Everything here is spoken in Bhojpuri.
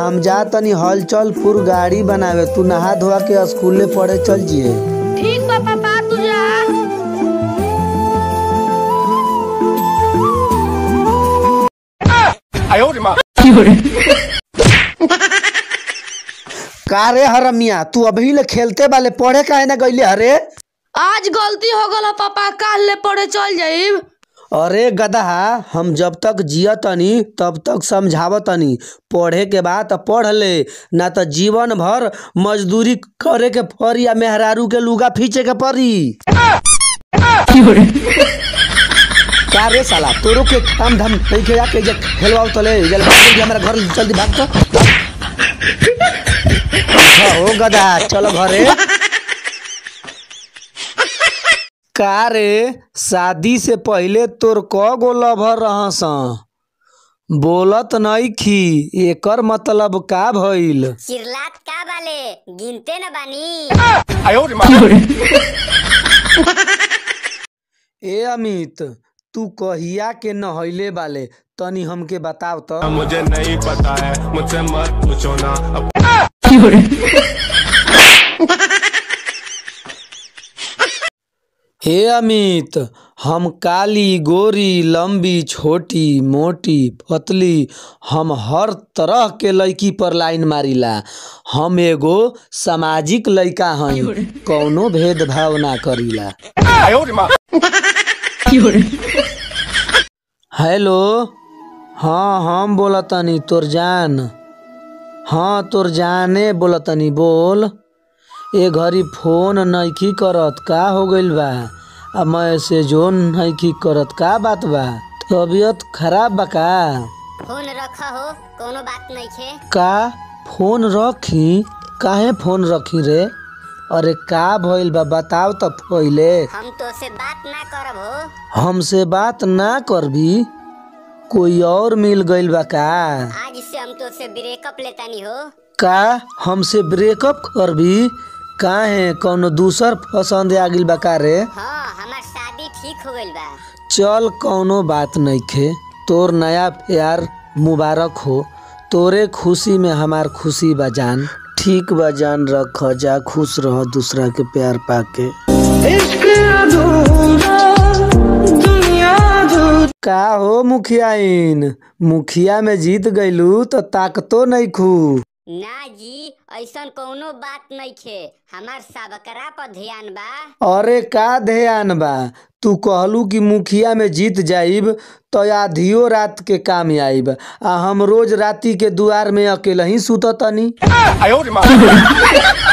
हम जा तनी हलचलपुर गाड़ी बनावे तू नहा धोआ के स्कूले पढ़े चल जिए ठीक बा पापा तू जा का रे हरमिया तू अभी ले खेलते वाले पढ़े काहे ना गईले हरे आज गलती हो गल पापा काल ले पढ़े चल जाइब अरे गदहा हम जब तक जिया तनी तब तक समझाव तनी पढ़े के बाद त पढ़ ले ना त जीवन भर मजदूरी करे के पड़ी या मेहरारू के लुगा फींचे के पड़ी का रे साला तोरो के काम धाम नहीं के जाके जे खेलवाओ तले जल जल्दी हमारा घर जल्दी भाग तो हाँ, हो गदा चलो घरे का रे शादी से पहिले तोर क गो लभर रहस बोलत नहीं खी एकर मतलब का भइल चिरलात का बाले गिनते न बानी ए अमित तू कहिया के नहैले बाले तनी हमके बताव तो मुझे नहीं पता है मुझसे मत पूछो ना अब हे अमित हम काली गोरी लंबी छोटी मोटी पतली हम हर तरह के लड़की पर लाइन मारिला हम एगो सामाजिक लड़का हई कौनो भेदभाव ना करीला हेलो हाँ हम बोलतनी तोर जान हाँ तोर जाने बोलतनी बोल ए घड़ी फोन नइखी करत का हो गइल बा आ मैसेजो नइखी करत का बात बा तबीयत खराब बा का फोन रखा हो कोनो बात नहीं खे का फोन रखी काहे फोन रखी रे अरे का भइल बा बताव त पहिले हम तो से बात ना करब हो हमसे बात ना करबी कोई और मिल गइल बा का आज से हम तो से ब्रेकअप लेतानी हो का हमसे ब्रेकअप करबी काहे कौनो दूसर पसंद आ गइल बा का रे हाँ हमार शादी ठीक हो गइल बा चल कौनो बात नइखे तोर नया प्यार मुबारक हो तोरे खुशी में हमार खुशी बा जान ठीक बा जान रख जा खुश रह दूसरा के प्यार पाके का हो मुखियाइन मुखिया में जीत गइलू तो ताकतो नहीं खू ना जी ऐसन कोनो बात नहीं खे हमार सबकरा पर ध्यान बा अरे का ध्यान बा तू कहलू कि मुखिया में जीत जाइब तो आधियो रात के काम आइब आ हम रोज राती के दुआर में अकेले ही सुततनी